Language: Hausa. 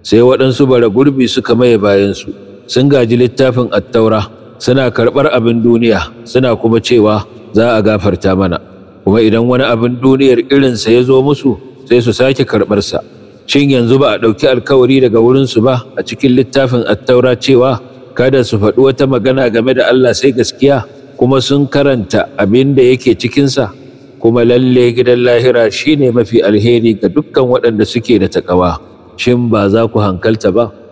sai waɗansu bara gurbi suka maye bayansu sun gaji littafin attaura suna karɓar abin duniya suna kuma cewa za a gafarta mana kuma idan wani abin duniyar irinsa ya zo musu sai su sake karɓarsa shin yanzu ba a ɗauki alkawari daga wurinsu ba a cikin littafin attaura cewa kada su faɗi wata magana game da Allah sai gaskiya kuma sun karanta abin da yake cikinsa kuma lalle gidan lahira shine mafi alheri ga dukkan waɗanda suke da taƙawa shin ba za ku hankalta ba